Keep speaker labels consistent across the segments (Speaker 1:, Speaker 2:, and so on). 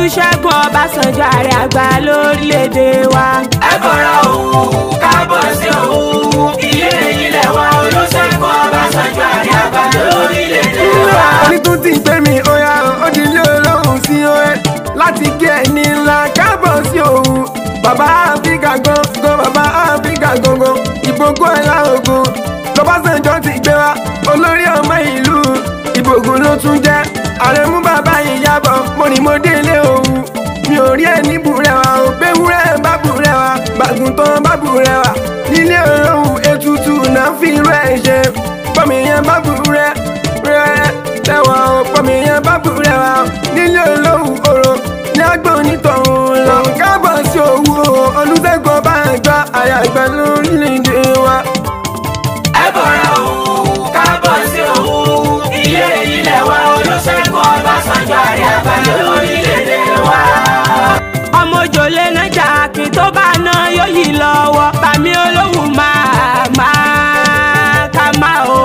Speaker 1: olùṣègùn ọbásanjọ́ ààrẹ àgbà lórílẹ̀‐èdè wa.
Speaker 2: ẹ bọ̀rọ̀ òun káàbọ̀ sí òun ilé ilẹ̀ wa olùṣègùn ọbásanjọ́ ààrẹ àgbà lórílẹ̀‐èdè wa.
Speaker 3: orí tún ti gbé mi oya ó di ilé olóhùn sí oe láti gé ẹni ńlá káàbọ̀ sí òun bàbá áfíríkà gangan bàbá áfíríkà gangan ìbògùn ẹ̀là ogun lọ́bàṣánjọ́ ti gbé wa olórí ọmọ ìlú ìbògùn ló tún jẹ́ ààrẹ mú bàbá yìí yàbọ̀ mo ní mo délé òun mi ò rí ẹni búrẹ́wà ò gbéwúrẹ́ bá búrẹ́wà bàgùntàn bá búrẹ́wà nílé olóhùn ètùtù náà fi irú ẹ̀ ṣe bọ́mi yẹn bá búrẹ́ rẹ́ tẹ̀wọ̀n ò bọ́mi yẹn bá búrẹ́wà nílé olóhùn oró ní agbọ̀n onítọ̀hún lọ káàbọ̀ sí òwú olùṣègùn ọba àgbà àyàgbà lórílẹ̀‐èdè wa.
Speaker 2: ẹ bọ̀rọ̀ òun káàbọ̀ sí òun ilé ilẹ̀ wa olùṣègùn ọbásanjọ́ ààrẹ àgbà lórílẹ̀‐èdè wa.
Speaker 1: ọmọ òjòlé nájà kí tó bá ná yóò yí lọ́wọ́ bàmí olówùn máa máa ká máa o.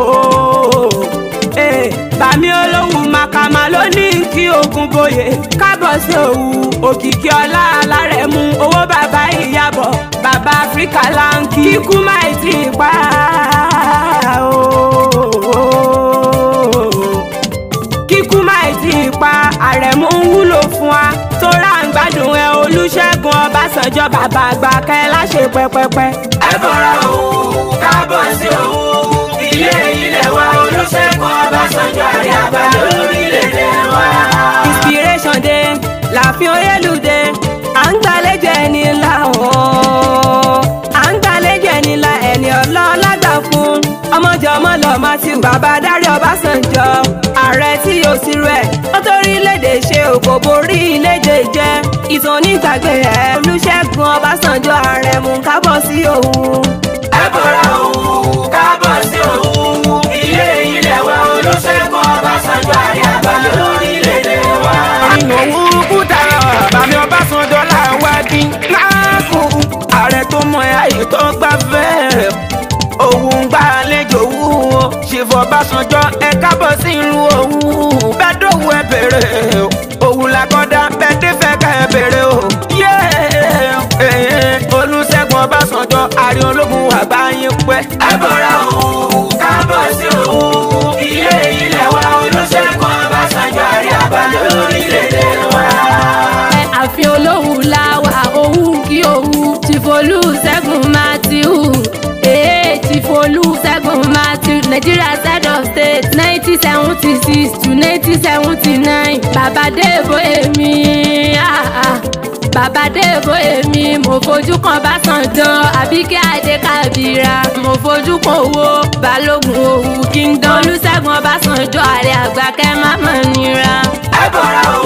Speaker 1: Eh, bàmí olówùn máa ká máa ló ní kí ogun boyè kábọ̀ sí òwú òkìkí ọlá alárẹ̀mú owó bàbá ìyàbọ̀ bàbá áfíríkà láǹkì kíkú máì tí ì pa o kíkú máì tí ì pa àrẹ̀mú ń wúlò fún wa tó rà ń gbádùn ẹ olùṣègùn ọbásanjọ́ bàbá àgbà kẹ́ láṣẹ pẹ́pẹ́pẹ́.
Speaker 2: ẹ bọ̀rọ̀ òun káàbọ̀ sí òun ilé ilẹ̀ wa olùṣègùn ọbásanjọ́ ààrẹ àgbà lórílẹ̀‐èdè wa.
Speaker 1: inspiration day láàfin oyèlúdé à ń gbàlejò ẹni ńlá ooo à ń gbàlejò ẹni ńlá ẹni ọlọ́ọ̀lágbà fún ọmọjọ ọmọlọ matthew bàbá dárí ọbásanjọ́ ààrẹ tí yóò sí rẹ̀ ó torí léde ṣe òkò borí léde jẹ́ ìtàn onígbàgbé ẹ̀ olùṣègùn ọbásanjọ́ ààrẹ mú kábọ̀ sí òun.
Speaker 2: ẹ bọ̀rọ̀ òun káàbọ̀ sí òun ilé ilẹ̀ wa olùṣègùn ọbásanjọ́ ààrẹ àgbà lórílẹ̀‐èdè wa.
Speaker 3: òun kúta bàmí ọbásanjọ́ làwádìí láàkú ààrẹ tó mọ ayé tó gbà fẹ́rẹ̀ òun gbà àlejò wúwo ṣèfọ̀ ọbásanjọ́ ẹ kábọ̀ sí ìlú òun bẹ́ẹ̀ dòwú ẹ bèrè òun làkọ́dá bẹ́ẹ̀ dé fẹ́ ká ẹ bèrè o. olùṣègùn ọbásanjọ́ àrí ológun àgbáyé pẹ́.
Speaker 2: ẹ bọ̀rọ̀ òun káàbọ̀ sí òun ilé ilẹ̀ wa olùṣègùn ọbásanjọ́ ààrẹ àgbà lórílẹ̀‐èdè wa.
Speaker 1: ààfin olóhùn láwà òun kí òun tìfolú ṣẹ́gun matthew èé tìfolú ṣẹ́gun matthew nigeria side of state nineteen seventy six to nineteen seventy nine bàbá dèbò èmi ah, ah. bàbá dèbò èmi mo fojú kan Básanjọ́ àbíkẹ́ adé kábírà mo fojú kan owó balógun òwú kingdom olùṣègùn ọbásanjọ́ ààrẹ àgbà kẹ́ má mọ̀ nira.
Speaker 2: ẹ bọ̀rọ̀